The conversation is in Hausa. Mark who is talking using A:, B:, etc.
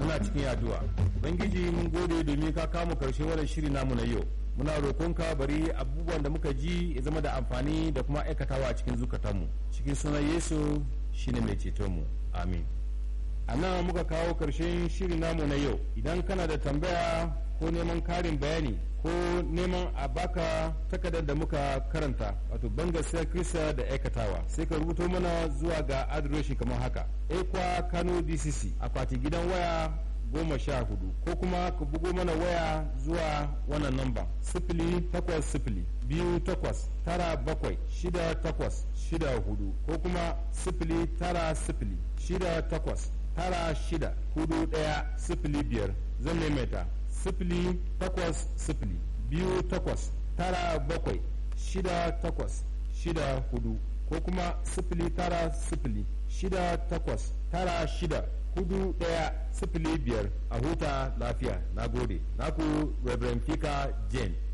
A: muna cikin addu'a ubangiji mun gode domin ka kama karshe wannan shiri namu na yau muna roƙonka bari abubuwan da muka ji ya zama da amfani da kuma aikatawa a cikin zukatanmu cikin sunan yesu shine mai cetonmu amin a nan muka kawo karshen shiri namu na yau idan kana da tambaya ko neman karin bayani ko neman a baka takardar da muka karanta wato bangasiyar kirista da aikatawa sai ka rubuto mana zuwa ga adireshi kamar haka ekwa kano dcc akwati gidan waya goma sha hudu ko kuma ka bugo mana waya zuwa wannan namba sifili takwas sifili biyu takwas tara bakwai shida takwas shida hudu ko kuma sifili tara sifili shida takwas tara shida hudu daya sifili biyar zan maimaita sifili takwas sifili biyu takwas tara bakwai shida takwas shida hudu ko kuma sifili tara sifili shida takwas tara shida hudu daya sifili biyar a huta lafiya na gode naku reverend fika jane